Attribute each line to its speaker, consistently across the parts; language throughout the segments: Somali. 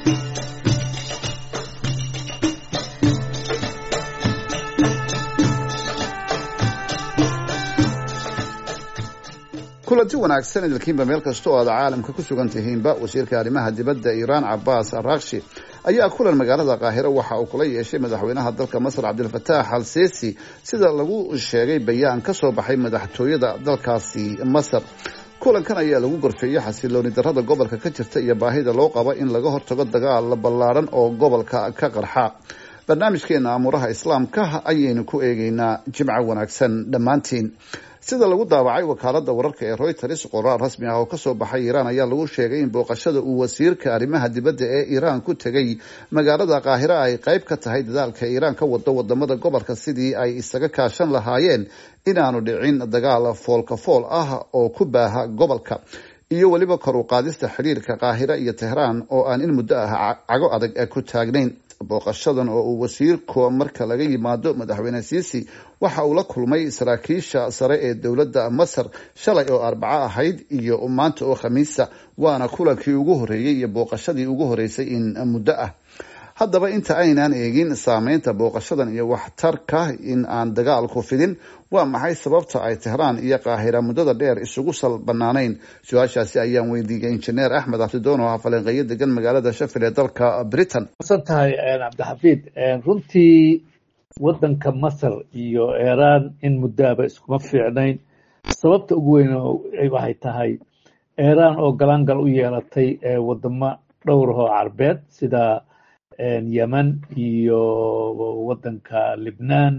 Speaker 1: kulanti wanaagsan idilkiinba meel kasta oo aad caalamka ku sugan tihiinba wasiirka arrimaha dibadda iiraan cabaas arakshi ayaa kulan magaalada qaahiro waxa uu kula yeeshay madaxweynaha dalka masar cabdilfataax al sisi sida lagu sheegay bayaan ka soo baxay madaxtooyada dalkaasi masar kulankan ayaa lagu gorfeeyey xasilooni darrada gobolka ka jirta iyo baahida loo qabo in laga hortago dagaal ballaadhan oo gobolka ka qarxa barnaamijkeena amuuraha islaamka ayaynu ku eegeynaa jimco wanaagsan dhammaantiin sida lagu daawacay wakaalada wararka ee reuters qoraal rasmi ah oo kasoo baxay iiraan ayaa lagu sheegay in booqashada uu wasiirka arrimaha dibadda ee iiraan ku tegay magaalada qaahira ay qayb ka tahay dadaalka iiraan ka wado wadamada gobolka sidii ay isaga kaashan lahaayeen inaanu dhicin dagaal foolka fool ah oo ku baaha gobolka iyo weliba kor u qaadista xidhiirka qaahira iyo tehraan oo aan in muddo ah cago adag ku taagnayn booqashadan oo uu wasiirku marka laga yimaado madaxweyne siisi waxa uu la kulmay saraakiisha sare ee dowladda masar shalay oo arbaco ahayd iyo maanta oo khamiisa waana kulankii ugu horeeyey iyo booqashadii ugu horeysay in muddo ah haddaba inta aynaan eegin saameynta booqashadan iyo waxtarka in aan dagaalku fidin waa maxay sababta ay tehraan iyo qaahira muddada dheer isugu sal banaanayn su-aashaasi ayaan weydiiyey injineer axmed abdidoon oo ah falanqeeyo degan magaalada shafil ee dalka britain
Speaker 2: san tahay cabdixafiid runtii wadanka masar iyo iiraan in muddoaba iskuma fiicnayn sababta ugu weyn waxay tahay iiraan oo galaangal u yeelatay wadamo dhowrahoo carbeed sida yemen iyo wadanka libnaan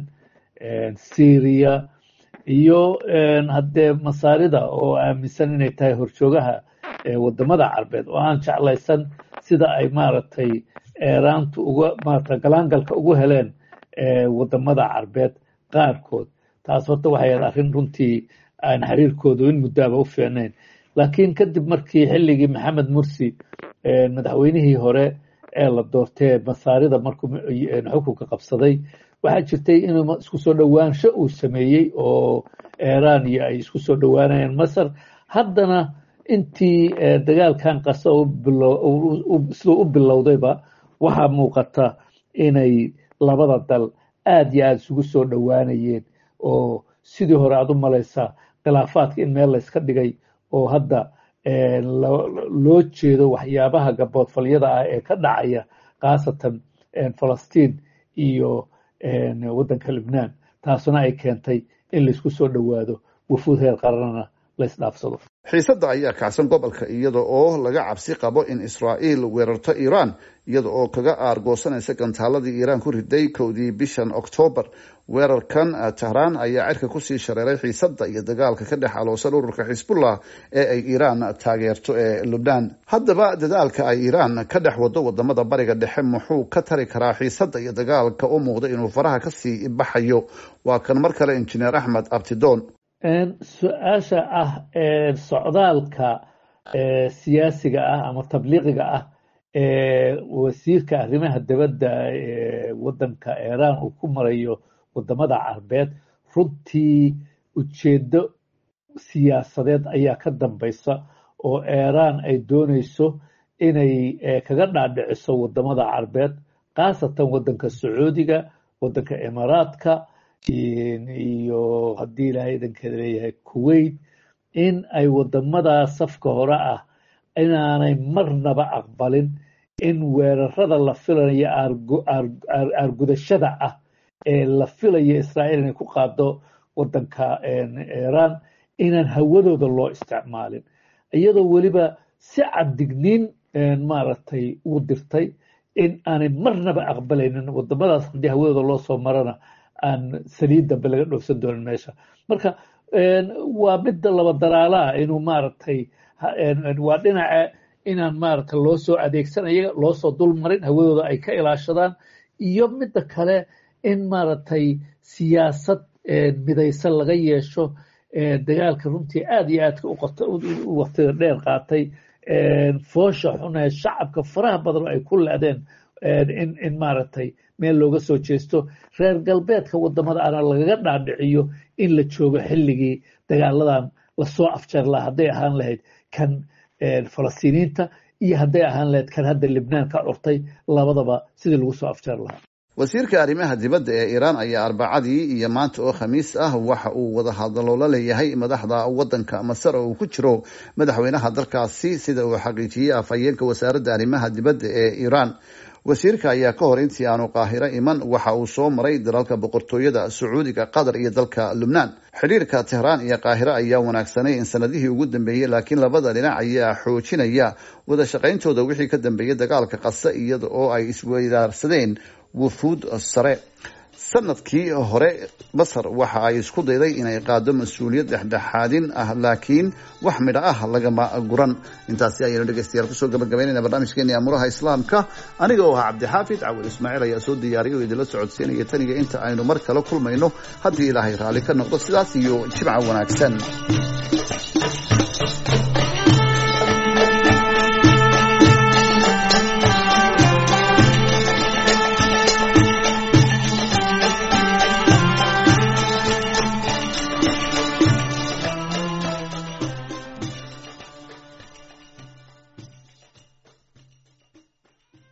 Speaker 2: syria iyo haddee masaarida oo aaminsan inay tahay horjoogaha wadamada carbeed oo aan jeclaysan sida ay maaragtay eeraantu uga maarata galaangalka ugu heleen wadamada carbeed qaarkood taas horta waxay ahayd arrin runtii aan xiriirkoodu in muddoaba u fiicnayn laakiin kadib markii xilligii maxamed mursi madaxweynihii hore ee la doortee masaarida markuu xukunka qabsaday waxaa jirtay inuu isku soo dhowaansho uu sameeyey oo iiraan iyo ay isku soo dhowaanayeen masar haddana intii dagaalkan qasa siduu u bilowdayba waxaa muuqata inay labada dal aad iyo aada isugu soo dhowaanayeen oo sidii hore aad u malaysaa khilaafaadka in meel layska dhigay oo hadda loo jeedo waxyaabaha gaboodfalyada ah ee ka dhacaya khaasatan falastiin iyo waddanka libnaan taasuna ay keentay in laysku soo dhowaado wafuud heer qaranana laysdhaafsado
Speaker 1: xiisadda ayaa kacsan gobolka iyada oo laga cabsi qabo in israa'iil weerarto iiraan iyada oo kaga aargoosanaysa gantaaladii iiraan ku riday kowdii bishan oktoobar weerarkan tehraan ayaa cirka kusii shareeray xiisadda iyo dagaalka ka dhex aloosan ururka xisbullah ee ay iiraan taageerto ee lubnaan haddaba dadaalka ay iiraan ka dhex wado wadamada bariga dhexe muxuu ka tari karaa xiisadda iyo dagaalka u muuqda inuu faraha kasii baxayo waa kan mar kale injineer axmed abtidoon
Speaker 2: su-aasha ah socdaalka siyaasiga ah ama tabliiqiga ah ee wasiirka arrimaha dibadda ee waddanka iiraan uu ku marayo wadamada carbeed runtii ujeeddo siyaasadeed ayaa ka dambaysa oo iiraan ay doonayso inay kaga dhaadhiciso wadamada carbeed khaasatan waddanka sacuudiga waddanka imaaraadka iyo haddii ilaahay idankeeda leeyahay kuwait in ay wadamadaa safka hore ah inaanay marnaba aqbalin in weerarada la filayo aargudashada ah ee la filayo israa'iil inay ku qaado waddanka iiraan inaan hawadooda loo isticmaalin iyadoo weliba si caddigniin maaragtay ugu dirtay in aanay marnaba aqbalaynin wadamadaas haddii hawadooda loo soo marana aan saliid dambe laga dhoofsan doonin meesha marka waa midda laba daraalaah inuu maaragtay waa dhinaca inaan maaragtay loo soo adeegsanayo loo soo dulmarin hawadooda ay ka ilaashadaan iyo midda kale in maaragtay siyaasad midaysan laga yeesho dagaalka runtii aad iyo aadka u waqtiga dheer qaatay foosha xunee shacabka faraha badan ay ku leedeen in maaragtay meel looga soo jeesto reer galbeedka wadamada ana lagaga dhaadhiciyo in la joogo xilligii dagaaladan lasoo afjar laha hadday ahaan lahayd kan falastiiniyiinta iyo hadday ahaan lahayd kan hadda libnaan ka curtay labadaba sidii lagu soo afjar lahaa
Speaker 1: wasiirka arrimaha dibadda ee iiraan ayaa arbacadii iyo maanta oo khamiis ah waxa uu wada hadallo la leeyahay madaxda waddanka masar oo uu ku jiro madaxweynaha dalkaasi sida uu xaqiijiyey afhayeenka wasaaradda arrimaha dibadda ee iiraan wasiirka ayaa ka hor intii aanu qaahiro iman waxa uu soo maray dalalka boqortooyada sacuudiga qatar iyo dalka lubnaan xidhiirka tehraan iyo qaahiro ayaa wanaagsanay in sanadihii ugu dambeeyey laakiin labada dhinac ayaa xoojinaya wada shaqayntooda wixii ka dambeeyey dagaalka qasa iyada oo ay isweydaarsadeen wufuud sare sanadkii hore masar waxa ay isku dayday inay qaado mas-uuliyad dhexdhexaadin ah laakiin wax midho ah lagama guran intaasi ayaynu dhegeystayaal kusoo gabagabaynayna barnaamijkeeni amuraha islaamka aniga oo ahaa cabdixaafid cawil ismaaciil ayaa soo diyaariyay oo idinla socodsiinaya taniga inta aynu mar kale kulmayno haddii ilaahay raalli ka noqdo sidaas iyo jimca wanaagsan